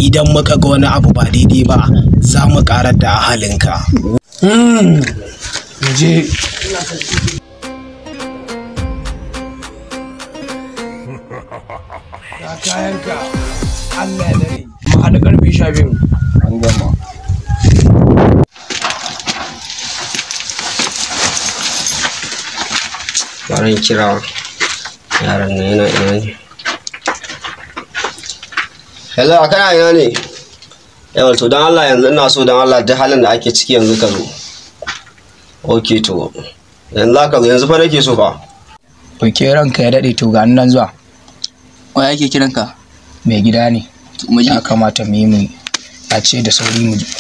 idan muka ga wani abu ba daidai ba za mu karar da ahalinka je ga kayanka Allah ya dare mu haɗa ƙarfe sha biyu an gama bari kira yaran nan yana ina ne hello a kana ina ne yawa to don allah yanzu ina so don allah duk halin da ake ciki yanzu ka zo ok to yanzu za ka zo yanzu fa nake so fa Oke ranka ya daɗe to ga nan zuwa wai ake kiranka mai gida ne to mu je ya kamata mu yi mu a ce da sauri mu je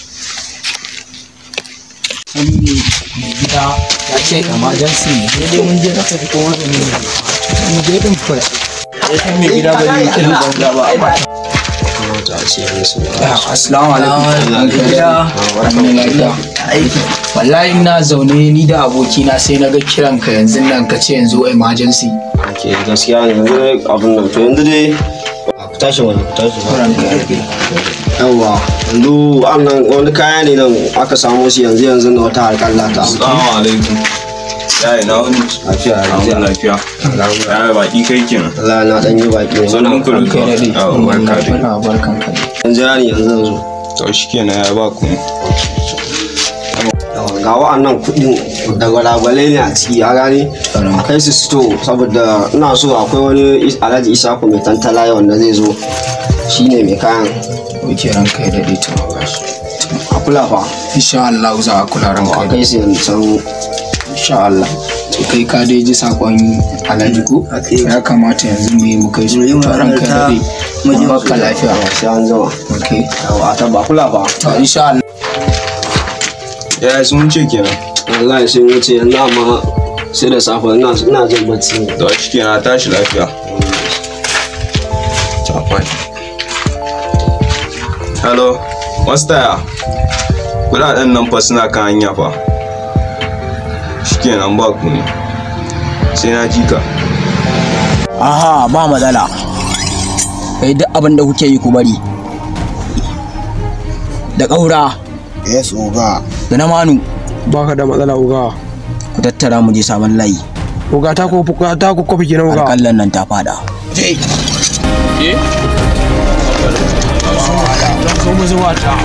mai gida ya ce emergency ne sai dai mun je na tafi ko wani ne mu je din first mai gida ba zai yi kiran banza ba kamata a ce yanzu su assalamu alaikum gida aiki wallahi ina zaune ni da abokina sai na ga kiran ka yanzu nan ka ce yanzu emergency ok gaskiya ne yanzu dai abin nan to yanzu dai a ku tashi wani ku tashi ranka ya daɗe yawwa yanzu wannan wani kaya ne nan aka samo shi yanzu yanzu na wata harkar lata Assalamu alaikum. Ya ina wani? lafiya Alhamdulillah lafiya. Ya baki kai kenan. Allah na dan yi baki ne Sannan ku ranka ya daɗe Yawa barka dai. barka barkan ka yanzu ya ne yanzu yanzu To shikenan ya ba ku. Yawa, ga wa'annan kuɗin da gwalagwale ne a ciki a gane a kai su sito saboda ina so akwai wani is- alhaji isaku mai tantala wanda zai zo shine mai kayan oke ranka ya daɗe to a kula fa insha Allah za a kula ranka a ya kai su yanzu can insha Allah to kai ka dai ji sakon alhaji ko ya kamata yanzu mu yi mu kai su to ranka ya daɗe mu baka lafiya sai an zama okay yawa a tabba kula fa to insha Allah Ya sun ce kenan. wallahi sun wuce yanzu amma sai da safe ina ina jin bacci ne To shikenan tashi lafiya. Chafai. Hello. Mastaya. Kuɗaɗen nan fa suna kan hanya fa. Shikenan ba ku ne. Sai na ji ka. aha ba matsala kai duk abin da kuke yi ku bari da ƙaura Yes, Oga. da na manu baka da matsala uga ku tattara mu je sabon layi uga ta ko ta ko kofi kenan uga alƙallan nan ta fada so mu zuwa ta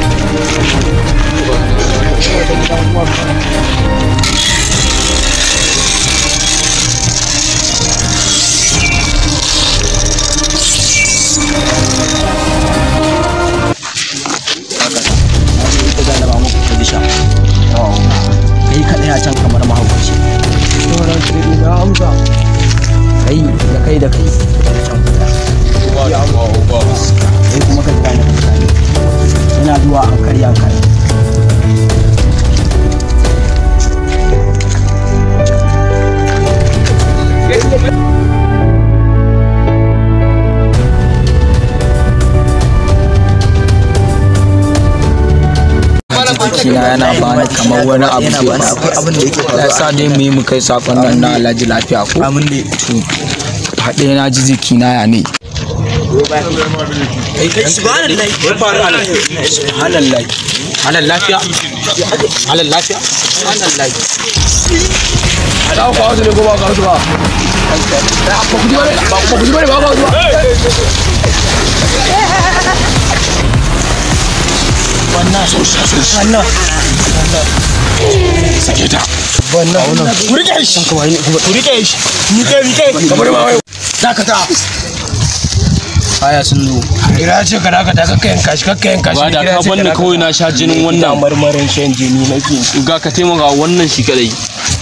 ita ga ba muku ta bisha kai kaɗai a can kamar mahaukaci kai da kai da kai can kuɗa kai kuma ka jira na mutane ina zuwa an karya kai jikina yana bani kamar wani abu ke akwai abin da yake ya sa dai mu yi mu kai sakon nan na alhaji lafiya ko amin ne to haɗe na ji jikina ya ne subhanallah halal lafiya halal lafiya halal ta ko wasu ne ko ba ka wasu ba ba ku ji bane ba ku ji bane ba ku ji bane wannan wannan sake ta wannan ku rike shi ku rike shi ni kai ni kai kamar ba wai dakata aya sun zo ira ce ka daga ta kakka yanka shi kakka yanka shi ba da ka banni kawai na sha jinin wannan marmarin shan jini nake ga ka taimaka wannan shi kadai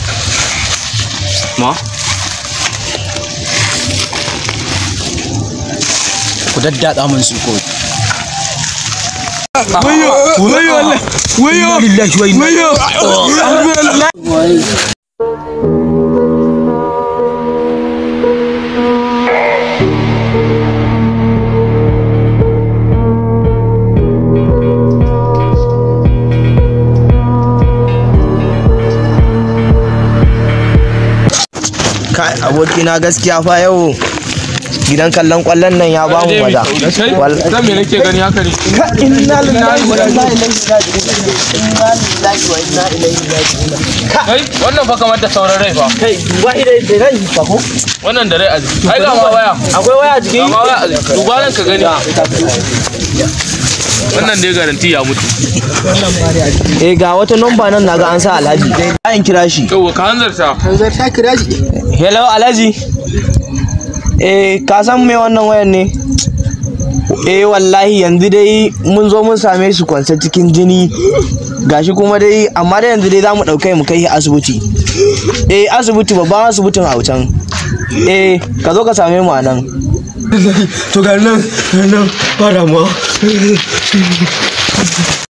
ma ku daddada min su ko wayo wayo Allah wayo lillahi wa inna wayo Kai abokina gaskiya fa yau gidan kallon kwallon nan ya ba mu maza Kai, Wal- zan me nake gani haka ne Ka inna lillahi wa inna ilaihi raji'un inna lillahi wa inna ilaihi raji'un kai wannan fa kamar da sauran rai fa kai duba idai da rai fa ko wannan da rai a jiki ai ga ma waya akwai waya a ga jikin ma waya a jiki duba nan ka gani wannan dai garanti ya mutu eh ga wata number nan naga an sa alhaji ayin kira shi yauwa ka hanzarta hanzar ta kira shi hello alhaji eh ka san me wannan wayar ne eh wallahi yanzu dai mun zo mun same su kwance cikin jini gashi kuma dai amma dai yanzu dai za mu ɗaukai mu kai shi asibiti eh asibiti babban asibitin a can eh ka zo ka same mu a nan to ga nan ga nan ba damuwa